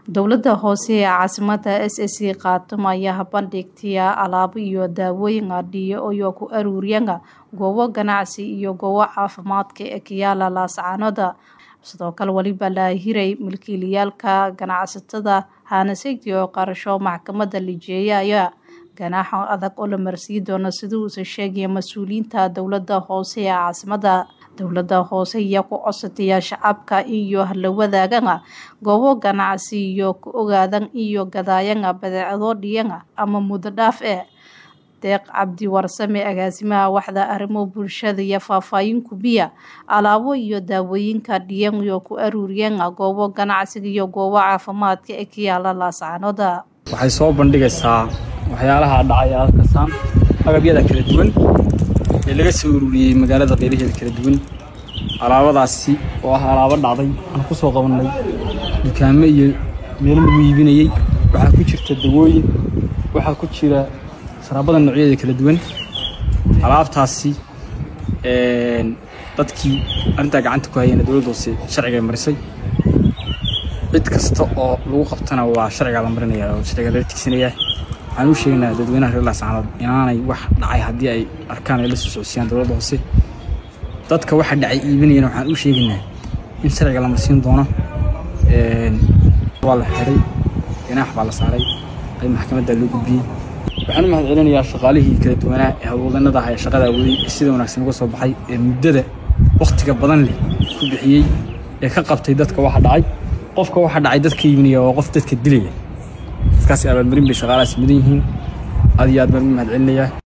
Dowladda hoose ee caasimadda SSC Khartoum ayaa bandhigtay alaabo iyo daawooyin adhiyo oo ku aruuriyay goobo ganacsi iyo goobo caafimaadka ee ku yaala Laascaanood sidoo kale waliba la hiray milkiilayaalka ganacsatada hanasaydi oo qarasho maxkamadda lijeeyaya ganaaxo adag oo la marsiin doono sida uu sheegay mas-uuliyiinta dowladda hoose ee caasimadda dowladda hoose ayaa ku codsataya shacabka iyo la wadaagan goobo ganacsi iyo ku ogaadan iyo gadaayan badeecado dhiyan ama muddo dhaaf eh deeq cabdi warsame agaasimaha waxda arrimo bulshada iyo faahfaahin kubiya alaabo iyo daawooyinka dhiyan iyo ku aruuriyeen goobo ganacsiga iyo goobo caafimaadka ee ku yaala Laascaanood waxay soo bandhigaysaa waxyaalaha dhacay halkasaan agabyada kala duwan ee laga soo ururiyey magaalada qeybaheeda kala duwan alaabadaasi oo ah alaabo dhacday aan ku soo qabannay dukaamo iyo meelo lagu iibinayey waxaa ku jirta dawooyin waxaa ku jira saraabada noocyadeeda kala duwan alaabtaasi dadkii arrintaa gacanta ku hayeen dowladda hoose sharciga marisay cid kasta oo lagu qabtana waa sharcigaa la marinaya oo sharciga lala tigsanayaa waxaan u sheegaynaa dadweynaha reer laascaanood inaanay wax dhacay haddii ay arkaan ay la soo socodsiiyaan dowladda hoose dadka waxa dhacay iibinayana waxaan u sheegaynaa in sharciga la marsiin doono waa la xiray ganaax baa la saaray qayb maxkamadda loo gudbiyey waxaan u mahad celinayaa shaqaalihii kala duwanaa ee howlwadanada ah ee shaqada waday ee sida wanaagsan uga soo baxay ee muddada wakhtiga badan leh ku bixiyey ee ka qabtay dadka waxa dhacay qofka waxa dhacay dadka iibinaya waa qof dadka dilaya dadkaasi abaalmarin bay shaqaalahaas mudan yihiin aad iyo aad baan u mahad celinayaa